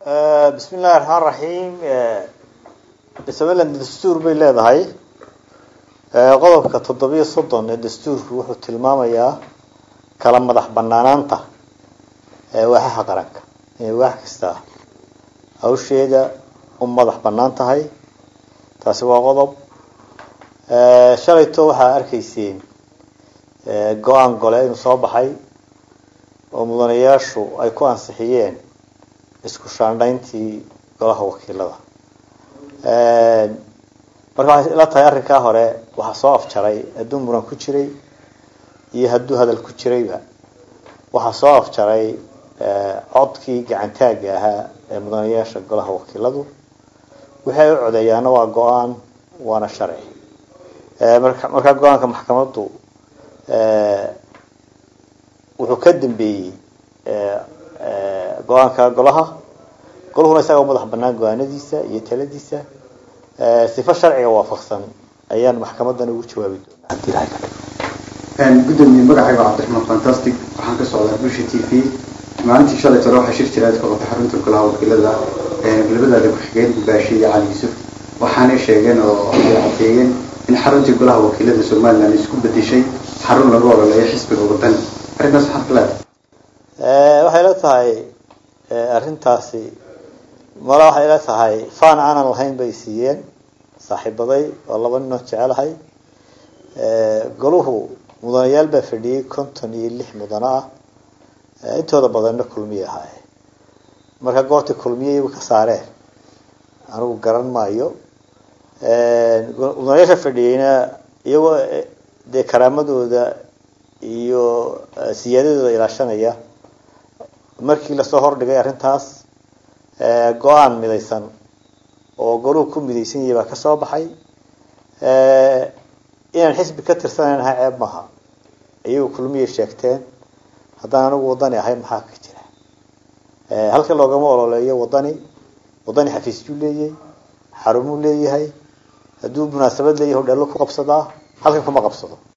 bismi illahi raxmaan raxiim somaliland dastuur bay leedahay qodobka toddobiyo soddon ee dastuurku wuxuu tilmaamayaa kala madax banaanaanta waaxaha qaranka inay waax kasta hawsheeda u madax banaan tahay taasi waa qodob shalayto waxaa arkayseen go-aan gole inuu soo baxay oo mudanayaashu ay ku ansixiyeen isku shaandhayntii golaha wakiilada marka waxay ila tahay arrinkaa hore waxaa soo afjaray hadduu muran ku jiray iyo hadduu hadal ku jirayba waxaa soo afjaray codkii gacantaaga ahaa ee mudanayaasha golaha wakiiladu wixii ay u codeeyaana waa go-aan waana sharci marka markaa go-aanka maxkamaddu wuxuu ka dambeeyey go-aanka golaha goluhuna isaga u madax banaan go-aanadiisa iyo taladiisa sifo sharciga waafaqsan ayaan maxkamadan ugu jawaabi doonaa hadii ilahay ka dhigo gudoomiye magacayga waa cabdiraxmaan fantastic waxaan ka socdaa busha t v maalintii shalay tore waxaa shir jiraad ka qabtay xarunta golaha wakiilada galabadaada ku-xigeen gubaashi iyo cali yuusuf waxaanay sheegeen oo ay cadeeyeen in xaruntii golaha wakiilada somaliland isku bedeshay xarun lagu ololeeyo xisbiga wadani arrintaas maxaad ka leedahay waxay la tahay arrintaasi mala waxay la tahay fan aanan lahayn bay siiyeen saaxiibaday oo laba ninoo jecelahay goluhu mudanayaal baa fadhiyey konton iyo lix mudano ah intooda badanna kulmiye ahaaye marka goorta kulmiye iyagu ka saareen anigu garan maayo mudanayaasha fadhiyeyna iyagoo dee karaamadooda iyo siyaadadooda ilaashanaya markii lasoo hordhigay arrintaas go-aan midaysan oo goluhu ku midaysan yahay baa kasoo baxay inaan xisbi ka tirsanayn ahay ceeb maaha iyagu kulmiyay sheegteen haddaan anigu wadani ahay maxaa ka jira halka loogama ololeeyo wadani wadani xafiisyuu leeyahay xarumuu leeyahay hadduu munaasabad leeyahay hodheello ku qabsadaa halkan kuma qabsado